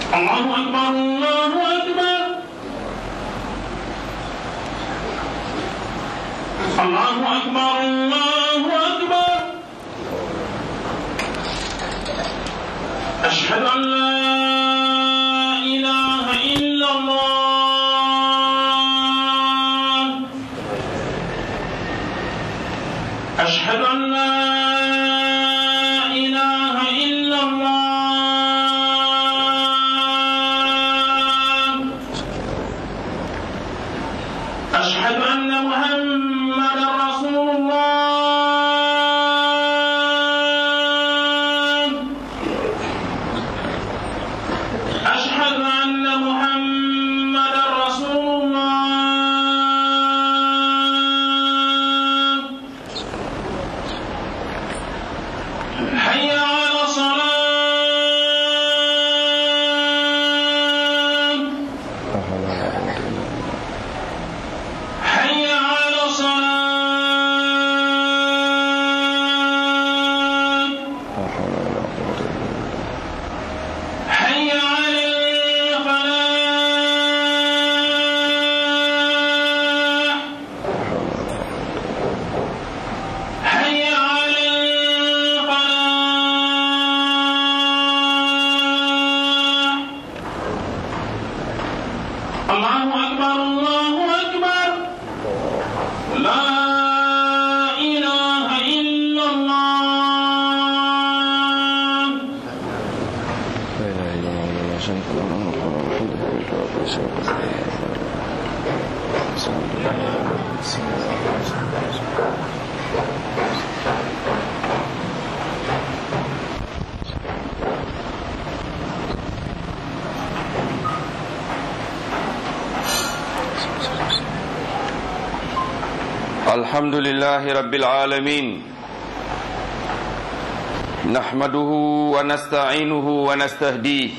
الله أكبر الله أكبر الله أكبر الله أكبر أشهد أن لا إله إلا الله أشهد أن لا إله إلا الله أشهد أن محمدا رسول الله أشهد أن محمدا رسول الله حي على الصلاة حي على الصلاة حي على الفلاح حي على الفلاح الله أكبر الله أكبر لا إله إلا الله لا إله إلا الله وحده لا شريك له له الملك وله الحمد وهو يحيي ويميت الحمد لله رب العالمين نحمده ونستعينه ونستهديه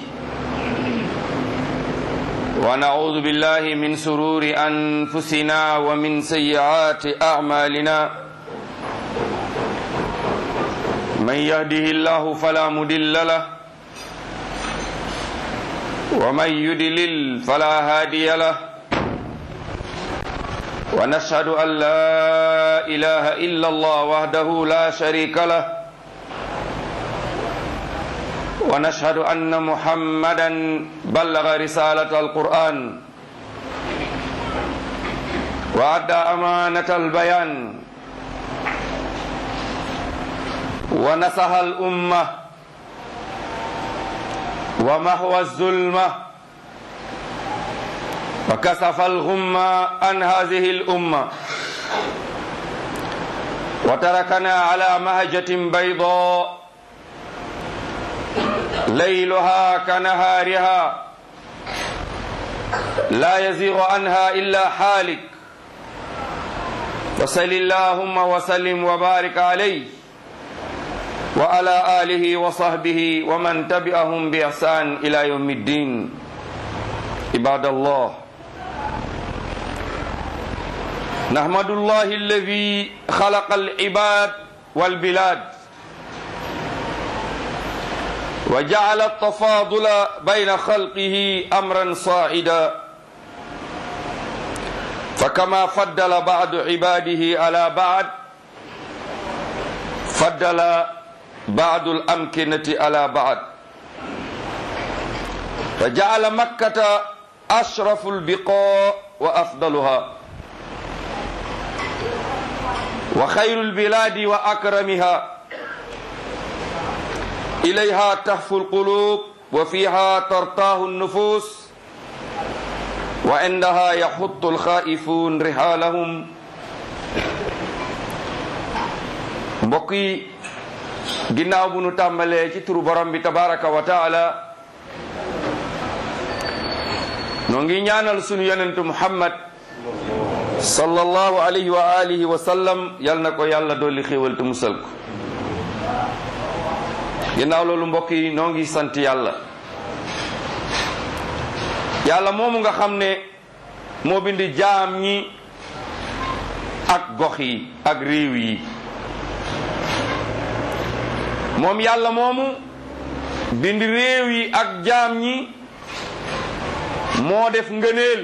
ونعوذ بالله من سرور أنفسنا ومن سيئات أعمالنا من يهده الله فلا مدل له ومن يدلل فلا هادي له ونشهد أن لا إله إلا الله وحده لا شريك له ونشهد أن محمدا بلغ رسالة القرآن وأدى أمانة البيان ونصح الأمة ومحو الظلمة وكسف الغمة عن هذه الأمة وتركنا على مهجة بيضاء ليلها كنهارها لا يزيغ عنها إلا حالك وصل اللهم وسلم وبارك عليه وعلى آله وصحبه ومن تبعهم بإحسان إلى يوم الدين عباد الله نحمد الله الذي خلق العباد والبلاد وجعل التفاضل بين خلقه امرا صاعدا فكما فضل بعض عباده على بعض فضل بعض الامكنه على بعض فجعل مكه اشرف البقاع وافضلها وخير البلاد واكرمها إليها تهفو القلوب وفيها ترتاه النفوس وعندها يحط الخائفون رحالهم mbokk yi ginnaaw bu nu tàmbalee ci turu borom bi tabaraka wa taala noo ngi ñaanal sunu yonentu muhammad sallallahu alayhi wa alihi wa sallam yal na ko yàlla dolli xéewal te musal ko ginnaaw loolu mbokk yi noo ngi sant yàlla yàlla moomu nga xam ne moo bind jaam ñi ak gox yi ak réew yi moom yàlla moomu bind réew yi ak jaam ñi moo def ngëneel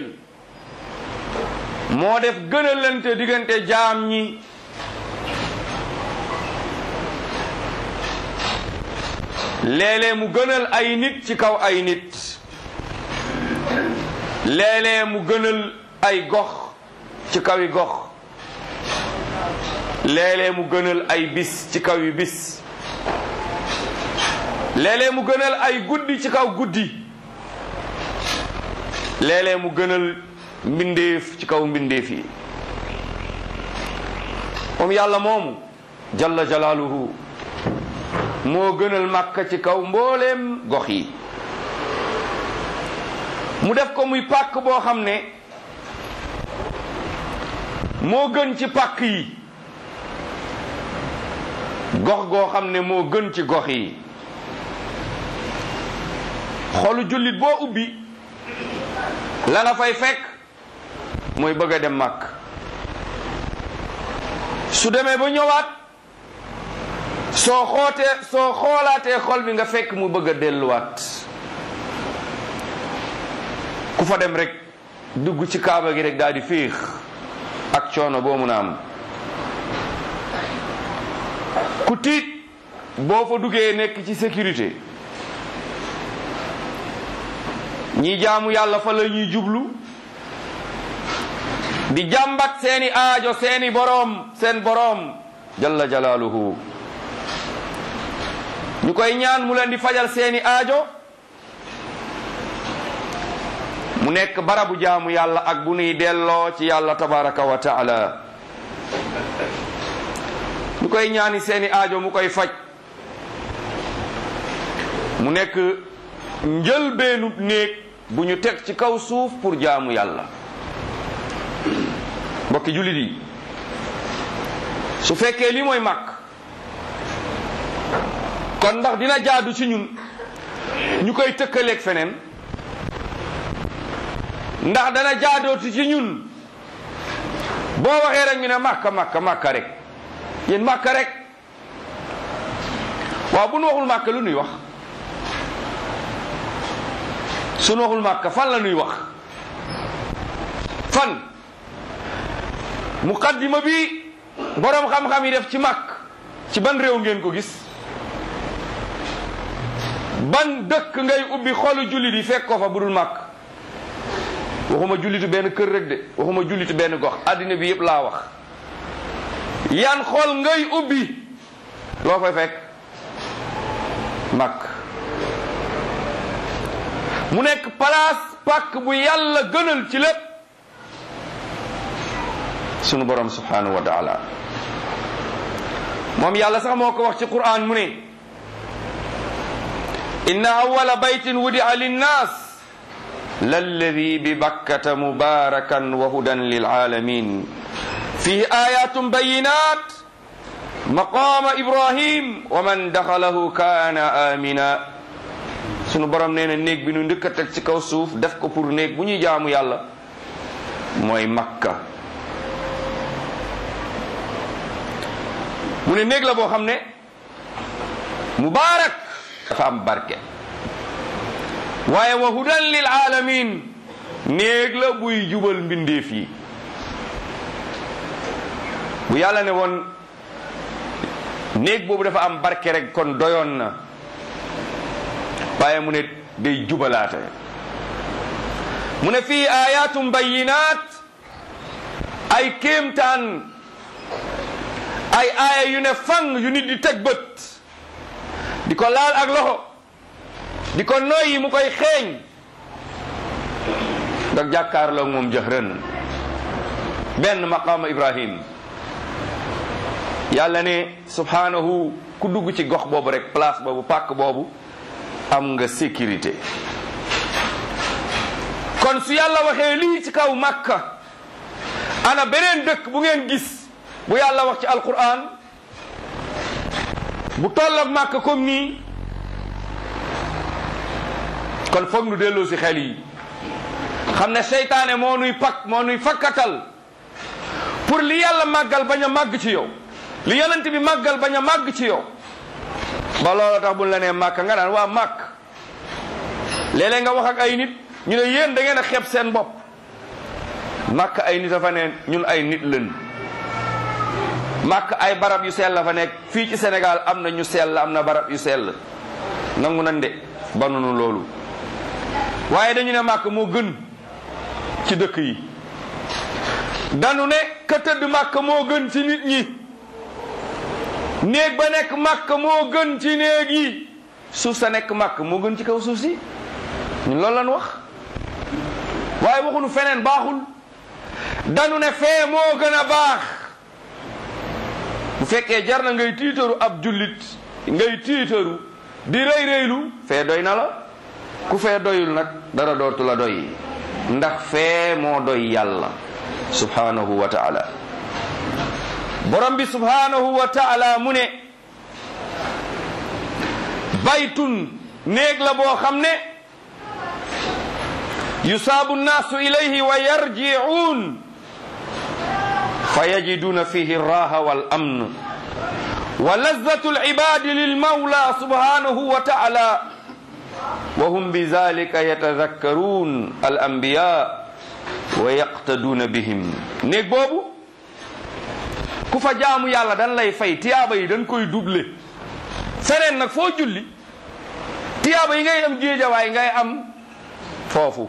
moo def gënalante diggante jaam ñi léeg-léeg mu gënal ay nit ci kaw ay nit léeg-léeg mu gënal ay gox ci kaw yi gox léeg-léeg mu gënal ay bis ci kaw yi bis léeg-léeg mu gënal ay guddi ci kaw guddi léeg-léeg mu gënal mbindeef ci kaw mbindeef yi moom yàlla moomu jalla jalaaluhu moo gënal màkka ci kaw mbooleem gox yi mu def ko muy pàkk boo xam ne moo gën ci pàkk yi gox goo xam ne moo gën ci gox yi xolu jullit boo ubbi la nga fay fekk mooy bëgg a dem màkk su demee ba ñëwaat soo xootee soo xoolaatee xol bi nga fekk mu bëgg a delluwaat ku fa dem rek dugg ci kaaba gi rek daal di féex ak coono boo mun a am ku tiit boo fa duggee nekk ci sécurité ñi jaamu yàlla fa la ñuy jublu di jàmbat seeni aajo seeni boroom seen boroom jalla jalaaluhu ñu koy ñaan mu leen di fajal seeni aajo mu nekk barabu jaamu yàlla ak bu nuy delloo ci yàlla tabaraka wa taala ñu koy ñaani seeni aajo mu koy faj mu nekk njëlbeenu néeg bu ñu teg ci kaw suuf pour jaamu yàlla mbokki jullit yi su fekkee lii mooy màkk kon ndax dina jaadu ci ñun ñu koy tëkkaleeg feneen ndax dana jaadooti ci ñun boo waxee rek ñu ne màkka màkka màkka rek yéen màkka rek waaw bu nu waxul màkka lu nuy wax su nu waxul màkka fan la nuy wax fan muqaddima bi boroom xam-xam yi def ci màkk ci ban réew ngeen ko gis ban dëkk ngay ubbi xolu jullit yi fekk ko fa budul màkk waxuma jullitu benn kër rek de waxuma jullitu benn gox àddina bi yëpp laa wax yan xol ngay ubbi loo fay fekk màkk mu nekk place pàkk bu yàlla gënal ci lépp sunu borom subhanahu wa taala moom yàlla sax moo ko wax ci quran mu ne inna awala baytin wudia linnas lalladi bi bakkata mubarakan wa hudan lilalamin fihi ayatun bayinat maqama ibrahim wa man daxalahu kana amina sunu borom nee na néeg bi nu ndëkk a teg ci kaw suuf def ko pour néeg bu ñuy jaamu yàlla mooy makka mu ne néeg la boo xam ne mubaarak dafa am barke waaye wa hudan lil alamin néeg la buy jubal mbindeef yi bu yàlla ne woon néeg boobu dafa am barke rek kon doyoon na waaye mu ne day jubalaate mu ne fii ayatum bayinat ay kéemtaan ay aaya yu ne fang yu nit di teg bët di ko laal ak loxo di ko noyyi mu koy xeeñ nga jàkkaarloo moom jëxrën benn maqaama ibrahim yàlla ne subhanahu ku dugg ci gox boobu rek place boobu pàkk boobu am nga sécurité kon su yàlla waxee lii ci kaw màkka ana beneen dëkk bu ngeen gis bu yàlla wax ci alquran bu tolloog màkk comme nii kon foog nu delloo si xel yi xam ne seytaane moo nuy pak moo nuy fakkatal pour li yàlla màggal bañ a màgg ci yow li yonent bi màggal bañ a màgg ci yow ba loolu tax buñ la nee màkk nga naan waa màkk léeg-léeg nga wax ak ay nit ñu ne yéen da ngeen a xeeb seen bopp màkk ay nit a fa ne ñun ay nit lañ màkk ay barab yu sell la fa nekk fii ci Sénégal am na ñu sell am na barab yu sell nangu nan de banunu loolu waaye dañu ne màkk moo gën ci dëkk yi danu ne ka tëdd màkk moo gën ci nit ñi néeg ba nekk màkk moo gën ci néeg yi suuf sa nekk màkk moo gën ci kaw suuf si ñun loolu lan wax waaye waxunu feneen baaxul danu ne fee moo gën a baax bu fekkee jar na ngay tiitaru ab jullit ngay tiitaru di rëy rëylu fee doy na la ku fee doyul nag dara dootu la doy ndax fee moo doy yàlla subhanahu wa taala borom bi subhanahu wa taala mu ne baytun néeg la boo xam ne yusaabu nnaasu ilayhi wa yarji'uun fa yajiduna fihi raha wal amn wa lazzatu alibadi lilmawla subhanahu wa taala wa hum bizalika yatadakkaruun al anbiya wa yaqtaduuna bihim néeg boobu ku fa jaamu yàlla dan lay fay tiyaaba yi dañ koy double feneen nag foo julli tiyaaba yi ngay am géejawaay ngay am foofu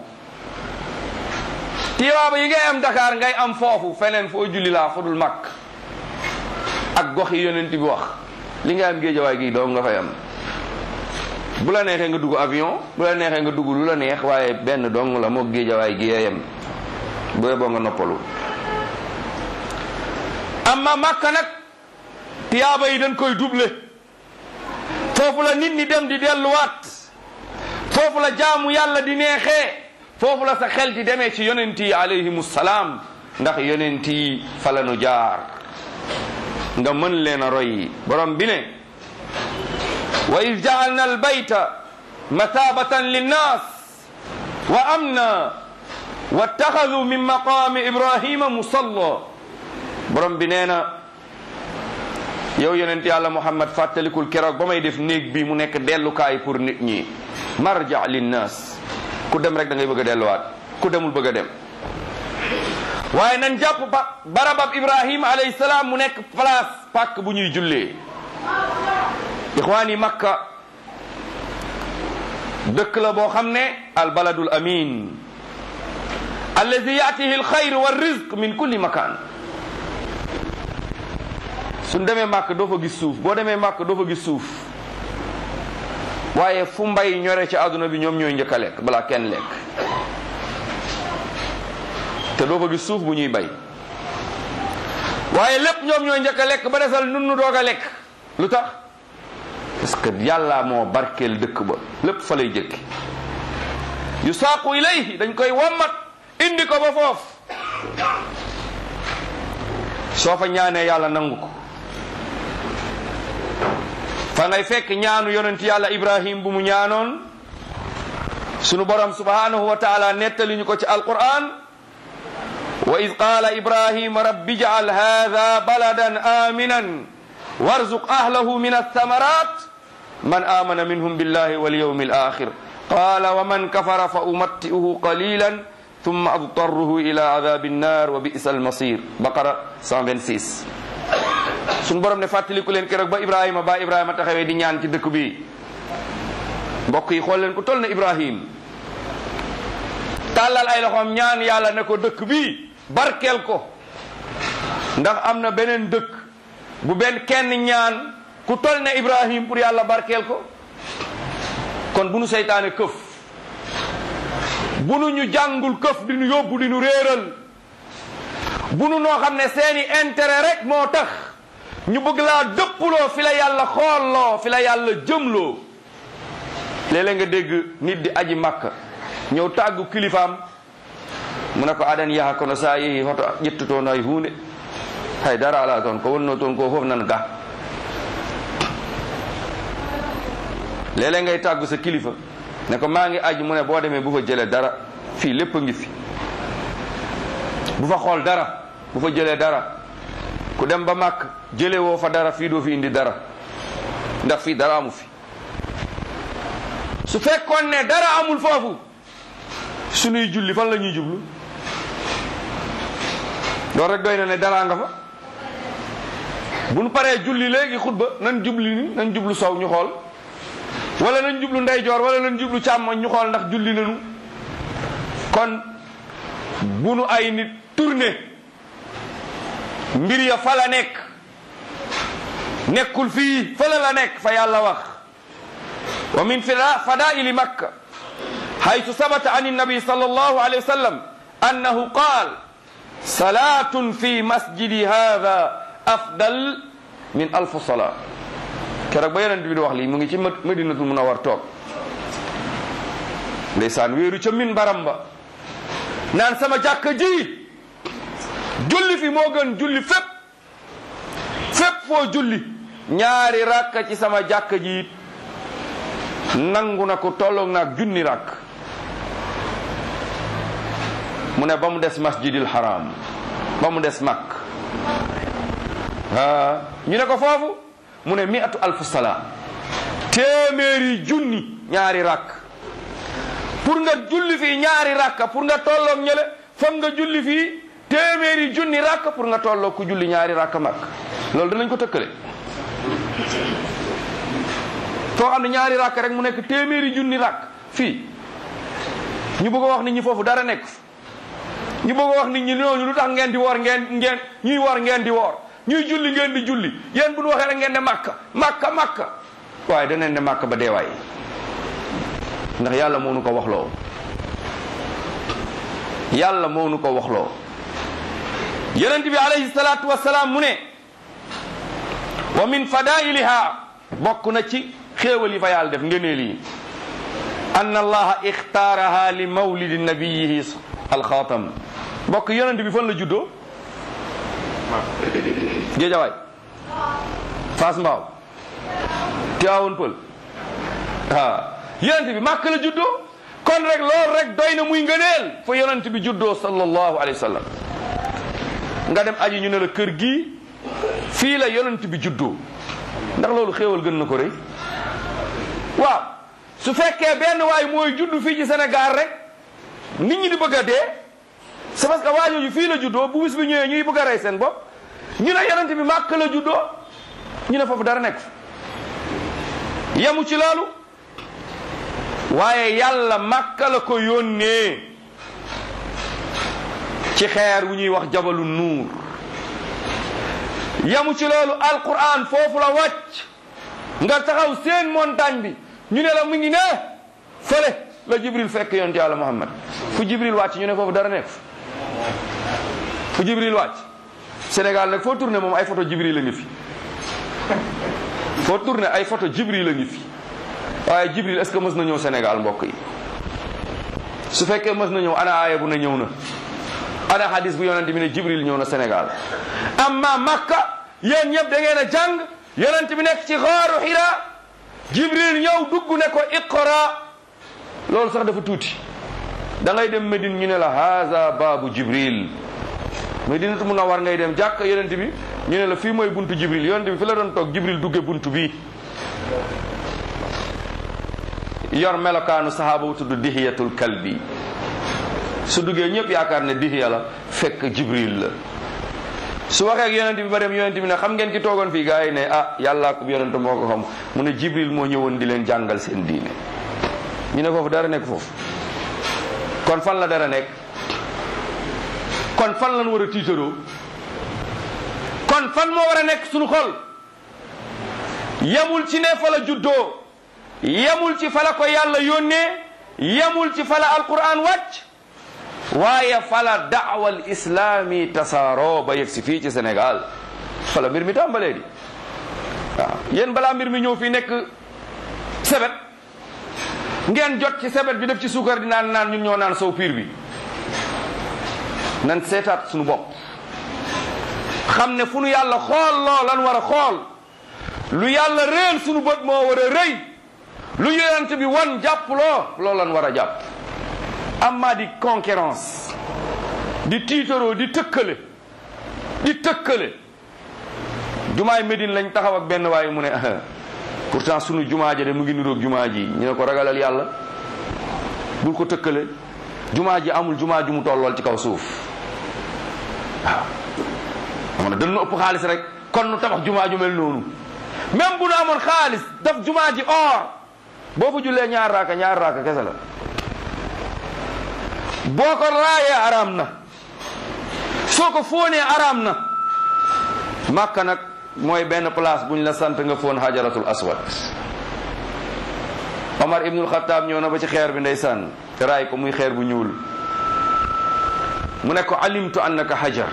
tiyaaba yi ngay am Dakar ngay am foofu feneen foo julli laa fudul mag ak gox yi yonent bi wax li ngay am géejawaay gi doo nga fay am bu la neexee nga dugg avion bu la neexee nga dugg lu la neex waaye benn dong la moo géejawaay gi yem bu boo nga noppalu amma Makka nag tiyaaba yi dañ koy double foofu la nit ñi dem di delluwaat foofu la jaamu yàlla di neexee foofu la sa xel di demee ci yonent yi alayhimu salaam ndax yonent yi fa la nu jaar nga mën leen a roy borom bi ne wa iz ja'alna albayta mathabatan linnas wa amna wattaxadu min maqaami ibrahima musalla borom bi nee na yow yonent yàlla muhammad fàttalikul keroog ba may def néeg bi mu nekk dellukaay pour nit ñi marja linnas ku dem rek da ngay bëgg a delluwaat ku demul bëgg a dem waaye nañ jàpp ba barabab ibrahima alayhi salaam mu nekk place pàkk bu ñuy jullee ixwaan yi makka dëkk la boo xam ne albaladul amin alladi yaatihi alxayr wa rizq min kulli makan suñ demee màkk doo fa gis suuf boo demee màkk doo fa gis suuf waaye fu mbay ñore ci àdduna bi ñoom ñooy njëkk a lekk balaa kenn lekk te doo fa gis suuf bu ñuy bay waaye lépp ñoom ñooy njëkk a lekk ba desal nun nu doog a lekk lu tax parce que yàlla moo barkeel dëkk ba lépp fa lay jëkki yu saaqu ilayhi dañ koy wommat indi ko ba foofu soo fa ñaanee yàlla nangu ko fa ngay fekk ñaanu yonent yàlla ibrahim bu mu ñaanoon sunu borom subhanahu wa taala nettali ñu ko ci alquran wa id qaala ibrahima rabbi jacal hada baladan aminan warzuq ahlahu min althamarat man amana minhum billahi walyawmi alakhir qala wa man kafara fa umatti'uhu qalilan thumma adtarruhu ila adabi nnar wa bi'sa almasir baqara 126 suñu borom ne fàttaliku leen keroog ba ibrahima ba ibrahima taxawee di ñaan ci dëkk bi mbokk yi xool leen ku toll na ibrahim tàllal ay loxoom ñaan yàlla ne ko dëkk bi barkeel ko ndax am na beneen dëkk bu benn kenn ñaan ku toll ne ibrahim pour yàlla barkeel ko kon bu nu seytaane këf bu nu ñu jàngul këf di nu yóbbu di nu réeral bu nu noo xam ne seeni intérêt rek moo tax ñu bëgg laa dëppuloo fi la yàlla xoolloo fi la yàlla jëmloo léeg-léeg nga dégg nit di aji makka ñëw tàggu kilifaam mu ne ko aɗan yaha kono sa yeehi hoto ƴettutoon hay hunde hay dara ala toon ko wonno toon ko fof nan ga léeg-léeg ngay tàggu sa kilifa ne ko maa ngi aji mu ne boo demee bu fa jëlee dara fii lépp a ngi fi bu fa xool dara bu fa jëlee dara ku dem ba màkk jëlee woo fa dara fii doo fi indi dara ndax fii dara amu fi su fekkoon ne dara amul foofu sunuy julli fan la ñuy jublu loolu rek doy na ne daraa nga fa bu nu paree julli léegi xutba nan jubli ni nan jublu sow ñu xool wala nañ jublu ndeyjoor wala nañ jublu càmmoñ ñu xool ndax julli nañu kon bu nu ay nit tourné mbir ya fa la nekk nekkul fii fële la nekk fa yàlla wax wa min fadaili makka haytu sabata an nabi sallallahu alayhi wa sallam annahu qaal salatun fi masjidi hada afdal min alf salaa keroog ba yonent bi di wax lii mu ngi ci madinatul munawwar toog ndeysaan wéeru ca min baram ba naan sama jàkka ji julli fi moo gën julli fépp fépp foo julli ñaari rakka ci sama jàkka ji nangu na ko tolloog naag junni rakk mu ne ba mu des masjidil haram ba mu des makk ah ñu ne ko foofu mu ne miatu alfu salaa téeméeri junni ñaari rakk pour nga julli fii ñaari rakka pour nga tolloog ñële foog nga julli fii téeméeri junni rakk pour nga tolloog ku julli ñaari rakk makk loolu danañ ko tëkkale foo xam ne ñaari rakk rek mu nekk téeméeri junni rakk fii ñu bëgg a wax nit ñi foofu dara nekk ñu bëgg a wax nit ñi ñooñu lu tax ngeen di woor ngeen ngeen ñuy woor ngeen di woor ñuy julli ngeen di julli yéen bu ñu waxee rek ngeen ne makka makka makka waaye daneen ne makka ba deewaay ndax yàlla moo nu ko waxloo yàlla moo nu ko waxloo yonent bi alayhi salaatu wasalaam mu ne wa min fadailiha bokk na ci xéewal yi fa yàlla def ngëneel yi anna allaha ixtaaraha li mawlidi nabiyihi alxaatam bokk yonent bi fan la juddoo géejawaay Fass Mbaaw Tiwaawoon Pël waaw yonent bi màkk la juddoo kon rek loolu rek doy na muy ngëneel fa yonent bi juddoo sallallahu alayhi wa sallam nga dem aji ñu ne la kër gi fii la yonent bi juddoo ndax loolu xéewal gën na ko rëy waaw su fekkee benn waay mooy juddu fii ci Sénégal rek nit ñi di bëgg a dee c'est parce que waa jooju fii la juddoo bu bis bi ñëwee ñuy bëgg a rey seen bopp ñu ne yonent bi màkk la juddoo ñu ne foofu dara nekk yemu ci loolu waaye yàlla màkka la ko yónnee ci xeer wu ñuy wax jabalu nuur yemu ci loolu alquran foofu la wàcc nga taxaw seen montagne bi ñu ne la mu ngi ne fële la jibril fekk yonent yàlla muhammad fu jibril wàcc ñu ne foofu dara nekk fu jibril wàcc Sénégal nag foo tourné moom ay photo jibril la ngi fi foo tourné ay photo jibril la ngi fi waaye jibril est-ce que mës na ñëw Sénégal mbokk yi su fekkee mës na ñëw ana aaya bu ne ñëw na ana hadis bu yonent bi ne jibril ñëw na Sénégal amma makka yéen ñëpp da ngeen a jàng yonent bi nekk ci xaaru xira jibril ñëw dugg ne ko iqra loolu sax dafa tuuti da ngay dem Medine ñu ne la haza baabu jibril Medinatu Munawwar ngay dem jàkk yonent bi ñu ne la fii mooy buntu jibril yonent bi fi la doon toog jibril dugge buntu bii yor melokaanu sahaaba bu tudd dihiyatul kalbi su duggee ñëpp yaakaar ne dihiya la fekk jibril la su waxee ak yonent bi ba dem yonent bi ne xam ngeen ki toogoon fii gars yi ne ah yàllaa ko yonent moo ko xam mu ne jibril moo ñëwoon di leen jàngal seen diine ñu ne foofu dara nekk foofu kon fan la dara nekk kon fan lañ war a tiitaroo kon fan moo war a nekk suñu xol yemul ci ne fa la juddoo yemul ci fa la ko yàlla yónnee yemul ci fa la alquran wàcc waaye fa la daawal islami tasaaroo ba yegg si fii ci Sénégal fa la mbir mi tàmbalee di waaw yéen balaa mbir mi ñëw fii nekk sebet ngeen jot ci sebet bi def ci suukar di naan naan ñun ñoo naan sow piir bi nan seetaat suñu bopp xam ne fu nu yàlla xool loo lan war a xool lu yàlla réel suñu bët moo war a rëy lu yonent bi wan jàpp loo loolu lan war a jàpp amma di concurrence di tiitaroo di tëkkale di tëkkale jumaay Médine lañ taxaw ak benn waaye mu ne pourtant sunu jumaa ja de mu ngi niroog jumaa ji ñu ne ko ragalal yàlla bul ko tëkkale jumaa ji amul jumaa ju mu tollool ci kaw suuf waaw xam ne dañu ëpp xaalis rek kon nu tabax jumaa ju mel noonu même bu nu amoon xaalis daf jumaa ji or boo fa jullee ñaar raaka ñaar raaka kese la boo ko raayee araam na soo ko fóonee araam na màkka nag mooy benn place buñ la sant nga fóon hajaratul aswad Omar ibnul Xattaab ñëw na ba ci xeer bi ndeysaan te raay ko muy xeer bu ñuul mu ne ko alimtu annaka hajar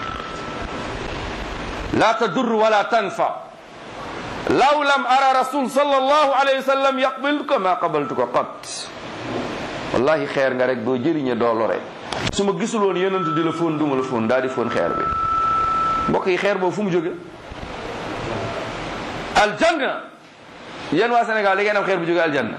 la tadur wala tanfa law lam ara rasul sallallahu alayhi wa sallam yaqbiltuka ma qabaltuka qat wallahi xeer nga rek doo jëriñe doo lore su ma gisuloon yenentu di la fóon duma la fóon daal di fóon xeer bi mbokk yi xeer boobu fu mu jóge aljanna yéen waa Sénégal da ngeen am xeer bu jóge aljanna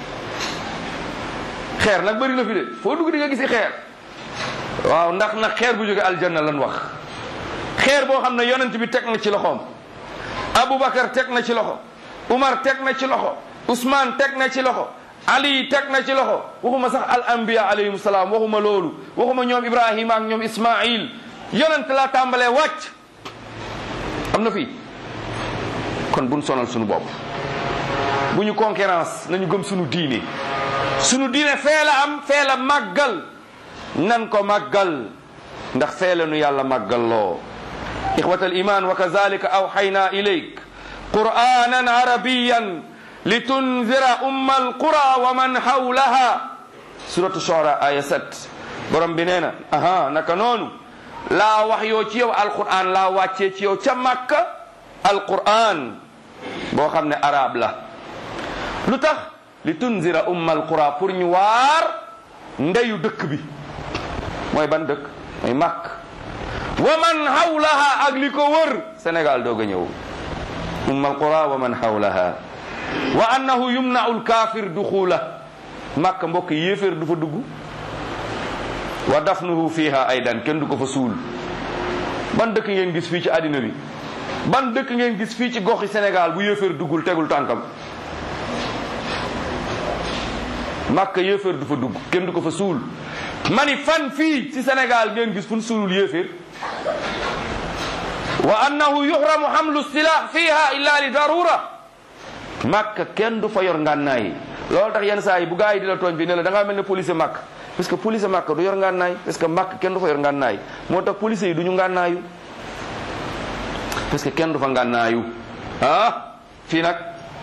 xeer nag bëri na fi de foo dugg di nga gisi xeer waaw ndax nag xeer bu jóge aljanna lan wax xeer boo xam ne yonent bi teg na ci loxoom Aboubacar teg na ci loxo Umar teg na ci loxo Ousmane teg na ci loxo Ali teg na ci loxo waxuma sax al anbiya alayhim salaam waxuma loolu waxuma ñoom Ibrahima ak ñoom Ismail yonent laa tàmbalee wàcc am na fii kon buñ sonal suñu bopp bu ñu concurrence nañu gëm suñu diine suñu diine fee la am fee la màggal nan ko màggal ndax fee la nu yàlla màggal loo ixwata aliman wa kazalika awxayna ilayk qur'anan arabiyan litunzira umma alqura wa man hawlaha suratu shora aya 7 borom bi nee na aha naka noonu laa wax yoo ci yow alquran laa wàccee ci yow ca màkka alquran boo xam ne arab la lu tax li tunzira umma alqura pour ñu waar ndeyu dëkk bi mooy ban dëkk mooy màkk wa man hawlaha ak li ko wër Sénégal doog a ñëw umma alqura wa man hawlaha wa annahu yumna'u alkafir duxula màkk mbokk yéeféer du fa dugg wa dafnuhu fiha aydan kenn du ko fa suul ban dëkk ngeen gis fii ci àddina bi ban dëkk ngeen gis fii ci goxi Sénégal bu yéeféer duggul tegul tànkam màkk yéeféer du fa dugg kenn du ko fa suul mani fan fii ci Sénégal ngeen gis fu ñu suulul yéeféer wa annahu yuhramu hamlu silah fiha illa li darura màkk kenn du fa yor ngànnaay loolu tax yenn saa yi bu gaa yi di la tooñ bi ne la da ngaa mel ne police màkk parce que police màkk du yor ngànnaay parce que màkk kenn du fa yor ngànnaay moo tax police yi du ñu ngànnaayu parce que kenn du fa ngànnaayu ah fii nag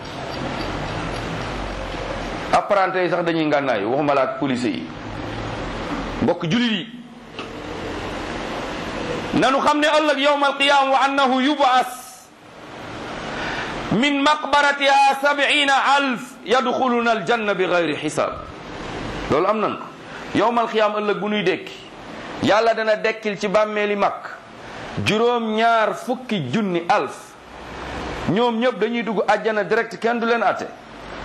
apprenti yi sax dañuy ngànnaayu waxuma la ak police yi mbokk julit yi nanu xam ne ëllëg yowma alqiyama wa annahu yubaas min maqbaratiha sab'ina alf yadxuluna aljanna bi gayri xisaab loolu am nan ko yowma alqiyama ëllëg bu nuy dekki yàlla dana dekkil ci bàmmeeli mag juróom ñaar fukki junni alf ñoom ñëpp dañuy dugg àjjana direct kenn du leen atte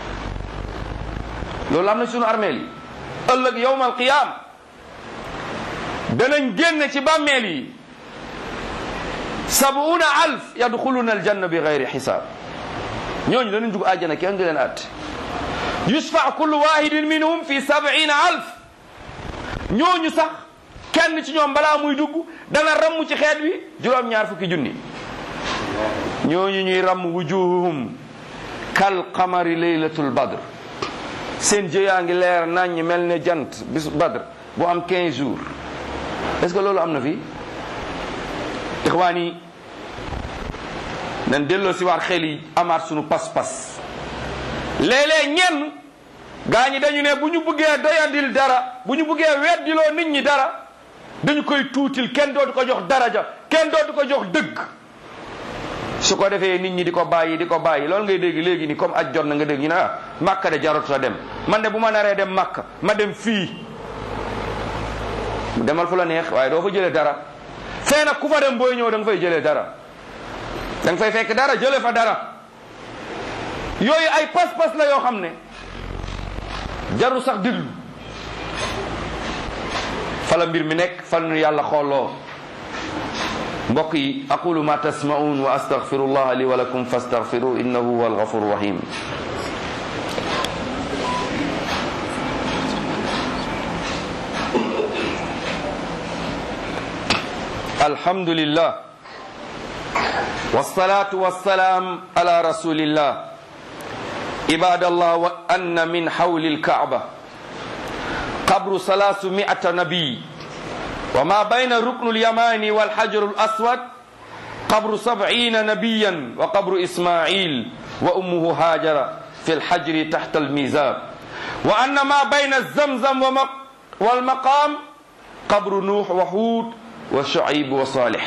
loolu am na sunu armeel yi ëllëg yowmal qiyaam danañ génn ci bàmmeel yi sabuuna alf yadxuluna aljanna bi gayri xisaab ñooñu danañ dugg àjjana kenn du leen atte yusfa kullu wahidin minhum fi sab'ina alf ñooñu sax kenn ci ñoom balaa muy dugg dana ramm ci xeet wi juróom-ñaar fukki junni ñooñu ñuy ramm wujuhuhum kal qamari laylatul badr seen jëyaa ngi leer naññ mel ne jant bis badr bu am 15 jours est-ce que loolu am na fi ixwaan yi nañ delloo si waat xel yi amaat sunu pas-pas léeg-léeg ñenn gaa ñi dañu ne bu ñu bëggee doyadil dara bu ñu bëggee weddiloo nit ñi dara dañu koy tuutil kenn dootu ko jox daraja kenn dootu ko jox dëgg su ko defee nit ñi di ko bàyyi di ko bàyyi loolu ngay dégg léegi ni comme aj jot na nga dégg ñu ne ah màkka de jarut sa dem man de bu ma naree dem màkka ma dem fii demal fu la neex waaye doo fa jëlee dara fee nag ku fa dem booy ñëw da nga fay jëlee dara da nga fay fekk dara jëlee fa dara yooyu ay pas-pas la yoo xam ne jaru sax diglu fala mbir mi nekk fal nu yàlla xooloo mbokk yi aqulu ma tasma'un wa astaghfirullah li wa lakum fastaghfiru innahu huwal ghafurur rahim الحمد لله والصلاة والسلام على رسول الله عباد الله وأن من حول الكعبة قبر ثلاثمائة نبي وما بين الركن اليماني والحجر الأسود قبر سبعين نبيا وقبر إسماعيل وأمه هاجر في الحجر تحت الميزاب وأن ما بين الزمزم والمقام قبر نوح وحود وشعيب وصالح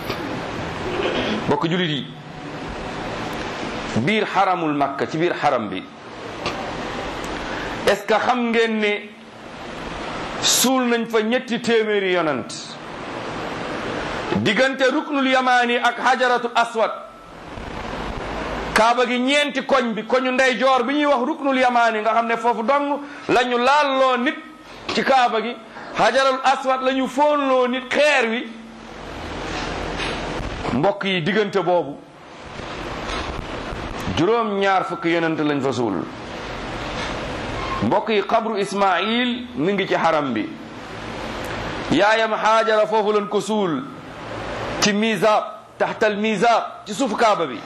bokk julit yi biir xaramul makka ci biir xaram bi est-ce que xam ngeen ne suul nañ fa ñetti téeméeri yonant diggante ruknul yamaani ak hajaratul aswad kaaba gi ñeenti koñ bi koñu ndeyjoor bi ñuy wax ruknul yamaani nga xam ne foofu dong la ñu laalloo nit ci kaaba gi hajaratul aswad la ñu foonloo nit xeer wi mbokk yi diggante boobu juróom ñaar fukki yonent lañ fa suul mbokk yi xabru ismail mi ngi ci xaram bi yaayam xaajara foofu lañ ko suul ci misab taxtal misab ci suuf kaaba bi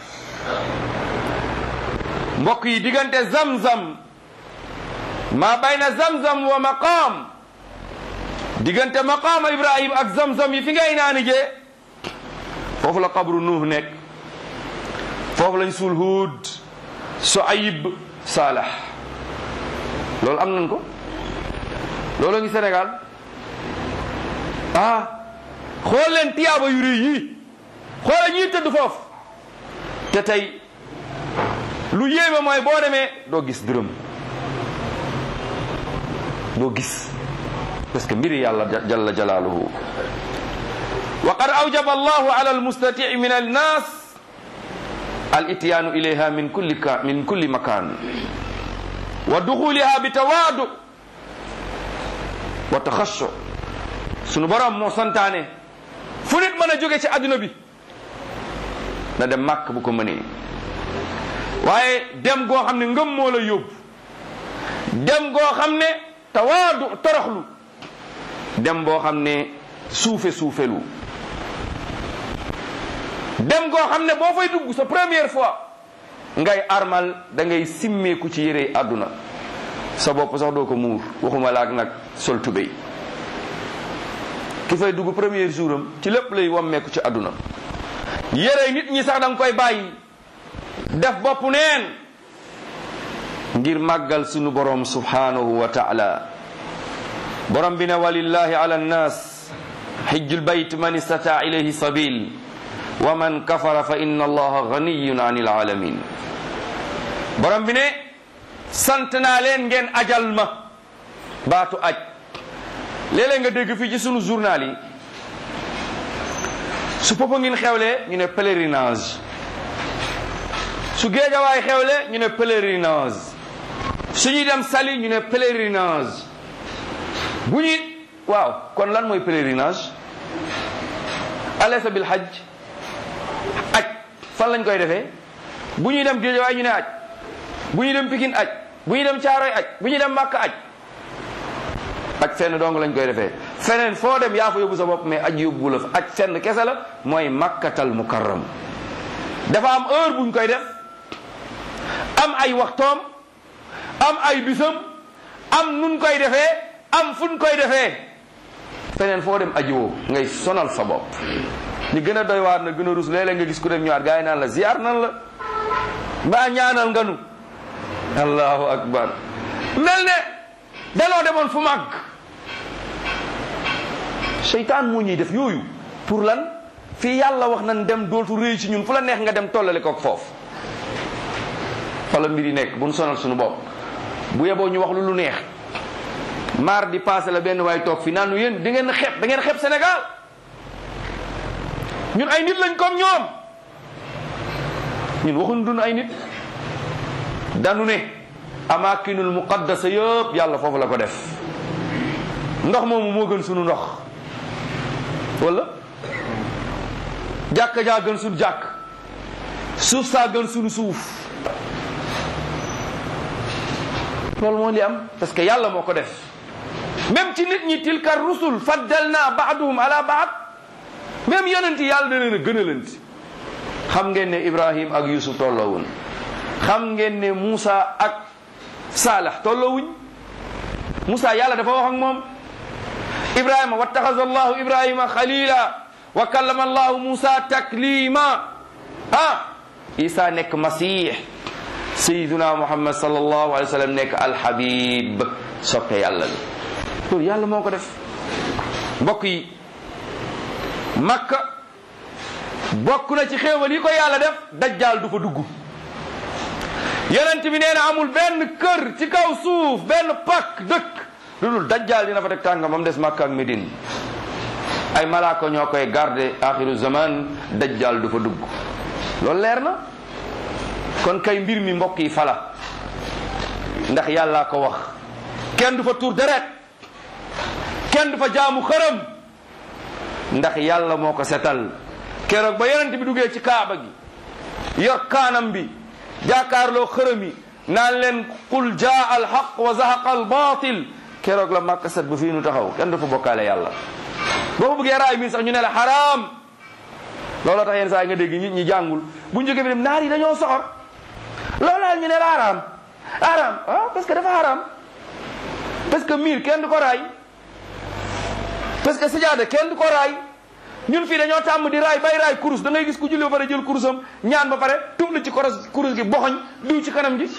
mbokk yi diggante zamzam maa bayna zamzam wa maqaam diggante maqaama ibrahim ak zamzam yi fi ngay naani jee foofu la xabru nuux nekk foofu lañ suul huud soayib saalax loolu am nañ ko loolu ngi Sénégal ah xool leen tiyaaba yu rëy yii xoola ñuy tëdd foofu te tey lu yéeme mooy boo demee doo gis dërëm doo gis parce que mbiri yàlla jalla jalaaluhu wa qad awjaba allahu ala almustatii min annas al ityaanu ilayha min kulli ka min kulli makan wa duxuliha bi tawaadu wa taxassu sunu borom moo santaane fu nit mën a jóge ci adduna bi na dem màkk bu ko mënee waaye dem goo xam ne ngëm moo la yóbbu dem goo xam ne tawaadu toroxlu dem boo xam ne suufe suufelu dem goo xam ne boo fay dugg sa première fois ngay armal da ngay simmeeku ci yére àdduna sa bopp sax doo ko muur waxuma laak nag sol tubéy ki fay dugg premier jour am ci lépp lay wammeeku ci àdduna yére nit ñi sax da nga koy bàyyi def bopp neen ngir màggal sunu borom subhanahu wa taala borom bi ne walillahi ala nnas xijjul bayt man istata ilayhi sabil wa man kafara fa inna allaha ganiyun an ilaalamin borom bi ne sant naa leen ngeen ajal ma baatu aj léeg-léeg nga dégg fii ci sunu journal yi su popa ngin xewlee ñu ne pèlerinage su géejawaay xewle ñu ne pèlerinage su ñuy dem sali ñu ne pèlerinage bu ñuy waaw kon lan mooy pèlerinage alaysa bil hajj aj fan lañ koy defee bu ñuy dem géejawaay ñu ne aj bu ñuy dem pikin aj bu ñuy dem caaroy aj bu ñuy dem màkk aj aj fenn dong lañ koy defee feneen foo dem yaa fa yóbbu sa bopp mais aj yóbbu la fa aj fenn kese la mooy makkatal mukarram dafa am heure buñ koy def am ay waxtoom am ay bisam am nun koy defee am fuñ koy defee feneen foo dem aji woo ngay sonal sa bopp ñi gën a doy waar na gën a rus léeg-léeg nga gis ku dem ñëwaat gaa yi naan la ziar nan la mbaa ñaanal nga nu allahu akbar mel ne danoo demoon fu màgg seytaan moo ñuy def yooyu pour lan fii yàlla wax nañ dem dootu réy ci ñun fu la neex nga dem tollale kook foofu fa la mbir yi nekk bu nu sonal suñu bopp bu yeboo ñu wax lu lu neex maar di passé la benn waay toog fi naan nu yéen di ngeen xeeb da ngeen xeeb Sénégal ñun ay nit lañ comme ñoom ñun waxuñu dun ay nit danu ne amakinul muqaddasa yëpp yàlla foofu la ko def ndox moomu moo gën sunu ndox wala jàkka jaa gën sunu jàkk suuf saa gën sunu suuf loolu moo li am parce que yàlla moo ko def même ci nit ñi tilka rusul faddalna baaduhum ala baad même yonent yi yàlla da leen a gënalanti xam ngeen ne ibrahim ak yusuf tolloowuñ xam ngeen ne Moussa ak Salah tolloowuñ Moussa yàlla dafa wax ak moom ibrahima wattaxaza allahu ibrahima xalila wa kallama allahu Moussa taklima ah isa nekk masih sayiduna muhammad sallallahu alayhi wa sallam nekk alhabib soppe yàlla bi loolu yàlla moo ko def mbokk yi makka bokk na ci xéewal yi ko yàlla def dajjaal du fa dugg yonent bi nee na amul benn kër ci kaw suuf benn pakk dëkk lu dul dajjaal dina fa teg tàngam ba mu des makka ak médine ay malaaka ñoo koy garde axiru zaman dajjaal du fa dugg loolu leer na kon kay mbir mi mbokk yi fala ndax yàllaa ko wax kenn du fa tuur deret kenn du fa jaamu xërëm ndax yàlla moo ko setal keroog ba yonent bi duggee ci kaaba gi yor kaanam bi jaakaarloo xërëm yi naan leen qul jaa al haq wa zahaqa al batil keroog la màkka set ba fii nu taxaw kenn du fa bokkaale yàlla boo ko bëggee raay mi sax ñu ne la xaraam looloo tax yenn saa yi nga dégg nit ñi jàngul bu ñu jógee bi dem naar yi dañoo soxor loolaa ñu ne la xaraam xaraam ah parce que dafa xaraam parce que miir kenn du ko raay parce que sajaada kenn du ko raay ñun fii dañoo tàmm di raay bay raay kurus da ngay gis ku julli ba pare jël kurusam ñaan ba pare tublu ci koros kurus gi boxoñ diw ci kanam gi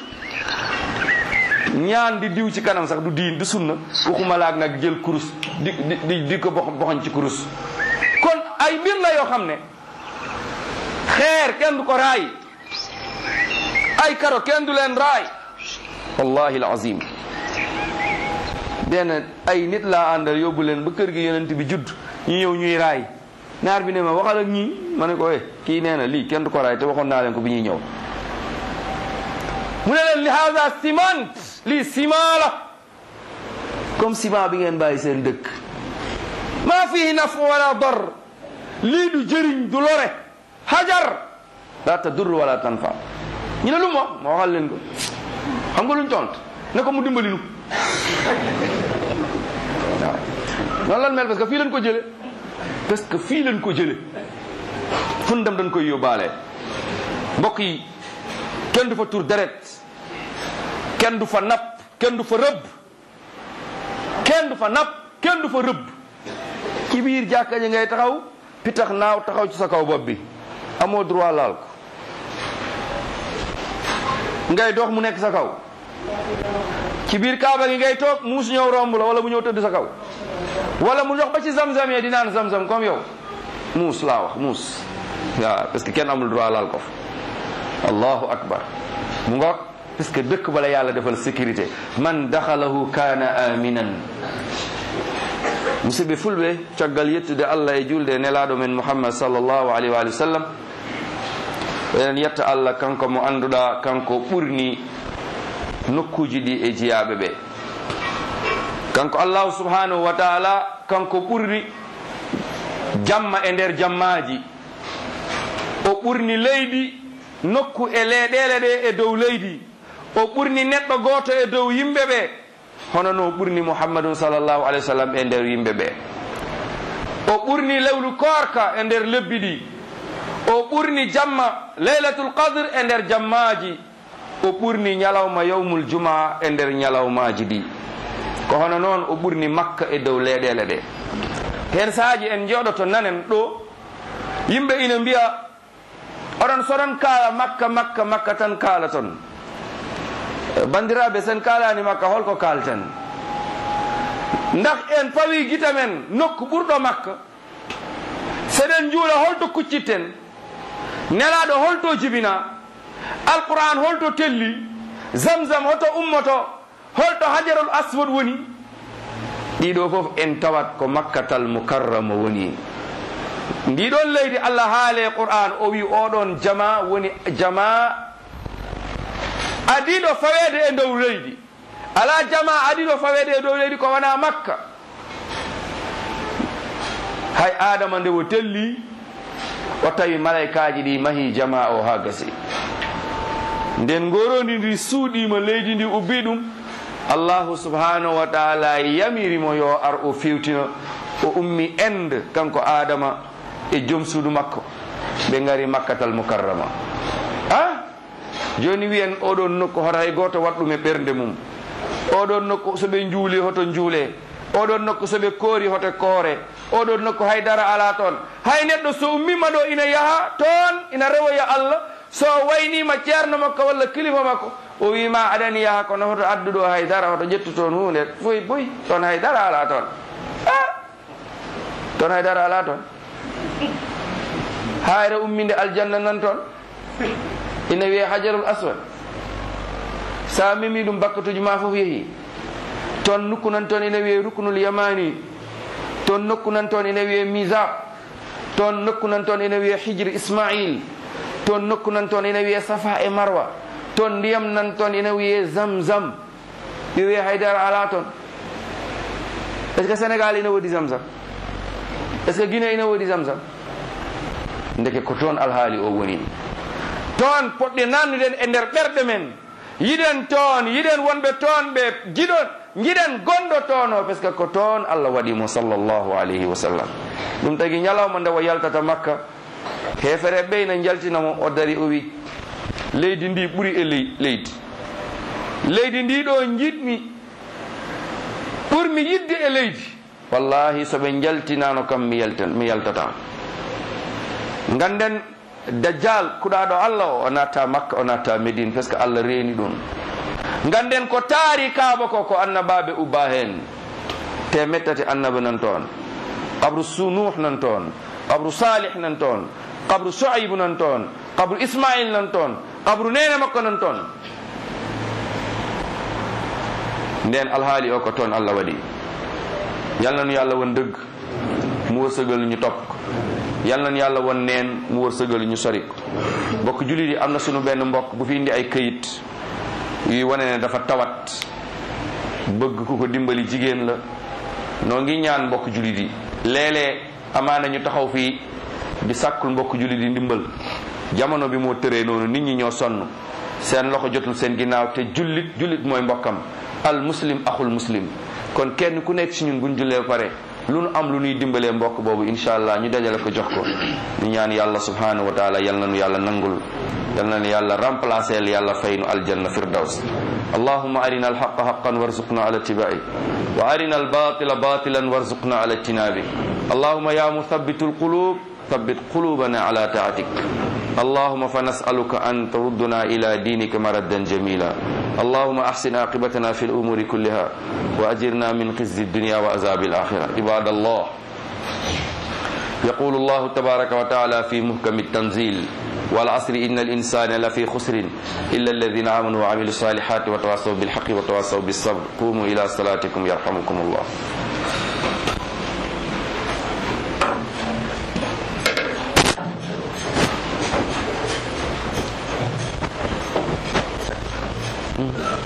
ñaan di diw ci kanam sax du diin du sunna waxuma laag nag jël kurus di di di ko box boxoñ ci kurus kon ay mbir la yoo xam ne xeer kenn du ko raay ay karo kenn du leen raay wallahi alazim benn ay nit laa àndal yóbbu leen ba kër gi yonent bi judd ñu ñëw ñuy raay naar bi ne ma waxal ak ñii ma ne ko eh kii nee na lii kenn du ko raay te waxoon naa leen ko bi ñuy ñëw mu ne leen li hada ciment lii ciment la comme ciment bi ngeen bàyyi seen dëkk maa fihi naf wala dar lii du jëriñ du lore hajar la tadur wala tanfa ñu ne lu mu wax ma waxal leen ko xam nga luñ tont ne ko mu dimbali nu waaw noonu lan mel parce que fii lañ ko jële parce que fii lañ ko jële fun dem dañ koy yóbbaale mbokk yi kenn du fa tur deret kenn du fa napp kenn du fa rëbb kenn du fa napp kenn du fa rëbb ci biir jàkka ji ngay taxaw pitax naaw taxaw ci sa kaw bopp bi amoo droit laal ko ngay dox mu nekk sa kaw ci biir kaaba gi ngay toog muus ñëw romb la wala mu ñëw tëdd sa kaw wala mu dox ba ci zamzam yee di naan zamzam comme yow muus laa wax muus waaw parce que kenn amul droit laal ko fa allahu akbar mu ngoog parce que dëkk bala yàlla defal sécurité man daxalahu kaana aminan musidɓe fulɓe caggal yettude allah e julde nelaɗo men mouhammad sallllahu alayhi wa sallam eɗen yetta allah kanko mo annduɗa kanko ɓurni nokkuji ɗi e jiyaɓe ɓe kanko allahu subhanahu wa taala kanko ɓurni jamma e nder jammaji o ɓurni leydi nokku e leeɗele ɗe e dow leydi o ɓurni neɗɗo goto e dow yimɓe ɓe hono no ɓurni mouhammadun sallllahu alayhi wa sallam e nder yimɓe ɓe o ɓurni lewlu korka e nder lebbi ɗi o ɓurni jamma laylatul qadre e nder jammaji o ɓurni ñalawma yawmul juma e nder ñalawmaji ɗi ko hono noon o ɓurni makka e dow leyɗele ɗe hen saaji en jooɗoto nanen ɗo yimɓe ina mbiya oɗon soɗon kaala makka makka makka tan kaala ton bandiraɓe sen kalani makka holko kalten ndax en pawi gita men nokku ɓurɗo makka seɗen juula holto kuccitten nelaɗo holto jibina alquran holto telli zamzam hoto ummoto holto hajarul aswad woni ɗiɗo foof en tawat ko makkatal mukarrama woni ndiɗon leydi allah haale qur'an o wi oɗon jama woni jama adiɗo fawede e dow leydi ala jama adiɗo fawede e dow leydi ko wona makka hay adama nde o telli o tawi malaikaji ɗi mahi jama o ha gasi nden gorondi ndi suuɗima leydi ndi ubbi ɗum allahu subhanahu wa taala yamirimo yo ar o fewtina o ummi inde kanko adama e joom suudu makko ɓe ngari makkatal mukarrama a joni wiyen oɗon nokku hoto hay goto waɗɗum e ɓernde mum oɗon nokku soɓe juuli hoto juule oɗon nokku soɓe koori hoto koore oɗon nokku haydara ala toon hay neɗɗo so ummima ɗo ina yaaha toon ina rewoya allah so waynima ceerno makko walla kilifa makko o wima aɗani yaaha kono hoto adduɗo haydara hoto ƴettu toon hunde foy boy toon haydara ala toon a toon haydara ala toon hayre umminde aljanna nan toon ina wiye hajarul aswad sa mimi ɗum bakkatuji ma fof yeehi toon nokku nan toon ina wiye ruknul yamani toon nokku nan toon ina wiye misab toon nokku nan toon ina wiye hijre ismail toon nokku nan toon ina wiye safa e marwa toon ndiyam nan toon ina wiye zamzam ɗi wiye haydara ala toon est ce que sénégal ina woodi zamzam est ce que guinée ina woodi zamzam ndeke ko toon alhaali o woni toon poɗɗe nannuɗen e nder ɓerɗe men yiɗen toon yiɗen wonɓe toon ɓe jiɗon jiɗen gonɗo toon o par ce que ko toon allah waɗimo sallllahu alayhi wa sallam ɗum tagi ñalawma nde o yaltata makka hefere ɓeyna jaltinamo o dari o wi leydi ndi ɓuuri e ley leydi leydi ndi ɗo jiɗmi ɓurmi yidde e leydi wallahi soɓe jaltinano kam mi yaltan mi yaltata ganden dajjal kuɗaɗo allah o o natta makka o natta médine par ce que allah reeni ɗum ganden ko taari kaaba ko ko annabaɓe ubba hen te mettati annaba nan toon qabru sunuh nan toon qabru salih nan toon qabru soaybu nan toon qabru ismail nan toon qabru nene makko nan toon nden alhaali o ko toon allah waɗi yalnanu yo allah won dëgg mu wërsëgal ñu topp ko yal nañu yàlla won neen mu wërsëgal ñu sori ko mbokk jullit yi am na sunu benn mbokk bu fi indi ay këyit yuy wane ne dafa tawat bëgg ku ko dimbali jigéen la noo ngi ñaan mbokk jullit yi léeg-léeg amaana ñu taxaw fii di sàkkul mbokk jullit yi ndimbal jamono bi moo tëree noonu nit ñi ñoo sonn seen loxo jotul seen ginnaaw te jullit jullit mooy mbokkam al muslim axul muslim kon kenn ku nekk ci ñun buñ jullee ba pare lu nu am lu nuy dimbalee mbokk boobu insha allah ñu dajale ko jox ko ñu ñaan yàlla subhanahu wa taala yal na nu yàlla nangul yal na nu yàlla remplacer yàlla fay nu aljanna firdaws allahumma arina alhaqa haqqan warzuqna ala ittiba'i wa arina albatila batilan warzuqna ala ijtinabi allahumma ya muthabbitu alqulub ثبت قلوبنا على طاعتك اللهم فنسألك أن تردنا إلى دينك مردا جميلا اللهم أحسن عاقبتنا في الأمور كلها وأجرنا من خزي الدنيا وعذاب الآخرة عباد الله يقول الله تبارك وتعالى في محكم التنزيل والعصر إن الإنسان لفي خسر إلا الذين آمنوا وعملوا الصالحات وتواصوا بالحق وتواصوا بالصبر قوموا إلى صلاتكم يرحمكم الله Mm.